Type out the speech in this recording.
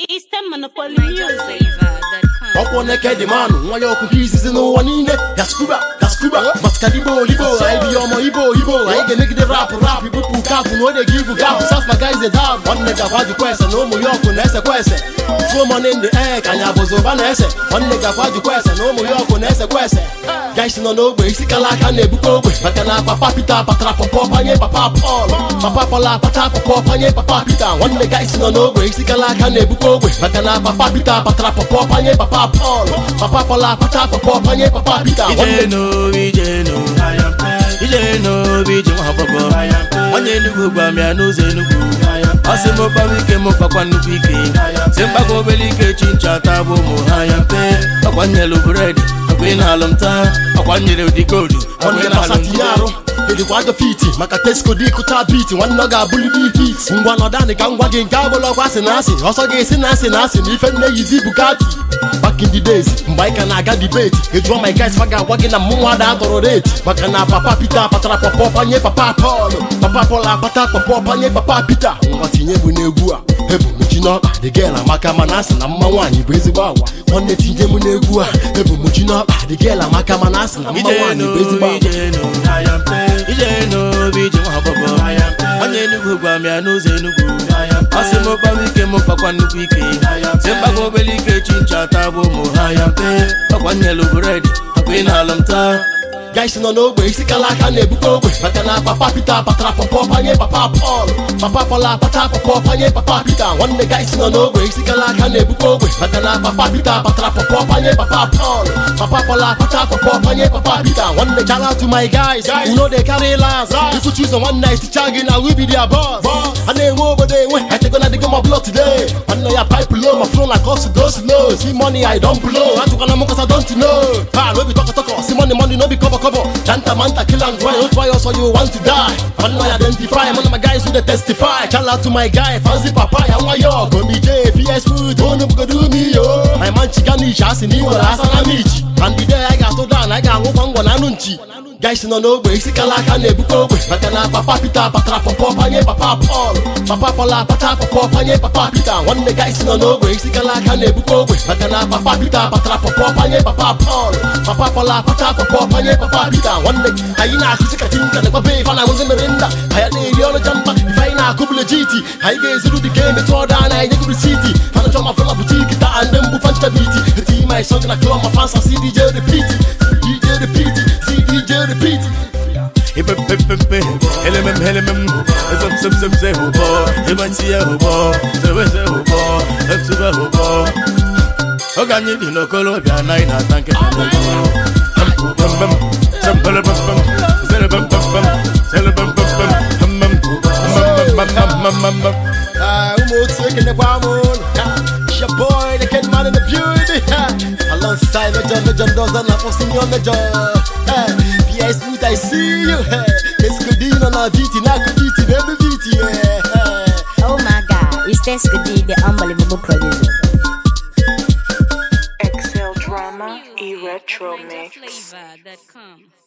Eastern Monopoly Music. ọkwụ neked manụ nwa ya ọkụ nke izizi n'ụwa niile gaskuba gaskuba maskadibo libo anyị bi ọmọ ibo ibo anyị ga-emegide rapụ rapụ ibupụ kapụ na ode gị ibu gapụ safa guys dab nwanne gakwa jikwa ese na ụmụ ya ọkụ na-esekwa ese tuo money in the air ka anyị abụzụ ụba na-ese nwanne gakwa jikwa ese na ụmụ ya ọkụ na-esekwa ese guys nọ n'ogbe isi kala aka na-ebukọ ogbe maka na papa Peter patara pọpọ panye papa Paul papa Paul akpata pọpọ panye papa Peter nwanne guys nọ n'ogbe isi kala aka na-ebukọ ogbe maka na papa Peter patara pọpọ panye papa Paul papa Paul akpata pọpọ panye papa Peter nwanne ijenu ijenu ijenu ije nwa agbọghọ onye enugwu gwa m ya n'ụzọ enugwu ọ sị m gbawa ike m gbakwa nnukwu ike si mgbakwa obere ike chi ncha taa bụ ụmụ ha ya mpe ọkwa nyelu bred ọkwa ị na-alụ m taa ọkwa nyere ụdị koodu ọkwa nwanne ị na-alụ pasa m tinye arụ edikwa ajọ fiti maka tesco dị kụta biti nwanne ọ ga-abụli dị hit ngwa nọdanị ka ngwa gị nke abụla ọkwa asị na asị ọsọ gị esi na asị na asị na ife nne yizi bugatti back in the days mgbe anyị ka na-aga debate ejụọ my guys fa ga-agwa gị na mmụnwa ada atọrọ rate maka na papa peter kpatara pọpọ panye papa paul papa paul akpata pọpọ panye papa peter ngwa tinye bụ n'egwu a ebu mechi n'ọkpa dị gel amaka mana asị na mma nwaanyị bụ ezigbo agwa nwanne tinye m n'egwu a ebu mechi n'ọkpa dị gel amaka mana asị na mma nwaanyị bụ ezigbo agwa ijenu ijenu obi ije nwa agbọghọ onye enugwu gwa m ya n'ụzọ enugwu ọ sị m gbawa ike m gbakwa nnukwu ike si mgbakwa obere ike chi ncha taa bụ ụmụ ha ya mpe ọkwa nyelu bred ọkwa ị na-alụ m taa guys nọ n'ogbe isi kala aka na-ebukọ ogbe maka na papa Peter patara pọpọ panye papa Paul papa Paul akpata pọpọ panye papa Peter nwanne guys nọ n'ogbe isi kala aka na-ebukọ ogbe maka na papa Peter patara pọpọ panye papa Paul papa Paul akpata pọpọ panye papa Peter nwanne shout out to my guys you know they carry last if you choose one night ticha gị na we be their boss a na-enwe obodo enwe echegona dịgo my blood today nwanne ya pipe low ma flow like us go slow see money I don't blow atụkwana m kasa don't know pa no be tọkọ tọkọ see money money no be cover cover janta manta kill and grind don't try us or you want to die man I identify man of my guys who they testify shout out to my guy fancy papa ya nwa yo go me J PS food onu bugo do me yo my man chigani shasi ni wala asana michi and the day I got to down I got ngwa ngwa na anụ nchi guys nọ n'ogbe isi kala aka na-ebukọ ogbe maka na papa Peter patara pọpọ panye papa Paul papa Paul akpata pọpọ panye papa Peter nwanne guys nọ n'ogbe isi kala aka na-ebukọ ogbe maka na papa Peter patara pọpọ panye papa Paul papa Paul akpata pọpọ panye papa Peter nwanne anyị na-akụzi ka tinka na gbabe ife na nwụzi mere nda anyị na-eri ọrụ jamba ife anyị na-akụ bụlejiti anyị ga-ezuru dị ka emetụ ọda na anyị nyegoro siti fana chọ ma fọla butiki taa ndị mbụ fanta biti eti my song na klọ ma fansa si DJ repeat DJ repeat si DJ repeat ipepepepe elemem elemem ezem sem sem se hụbọ ịgbachi ya hụbọ zebe se hụbọ etube hụbọ oge anyị dị n'okolobịa anaghị na-ata nkịta n'ego Bam, sembele bam bam, zele bam bam bam, zele bam bam bam, bam bam, bam bam bam bam bam bam. Ah, ụmụ otu ekenekwa m ụlọ It's your boy, the kid man in the beauty Alongside Major Major Doza na for senior Major Eh, PS Smooth, I see you Escudino na viti, na kuditi, baby viti yeah. Oh my god, it's Tesco D, the unbelievable producer. Excel Drama e Retro Mix. Flavor.com.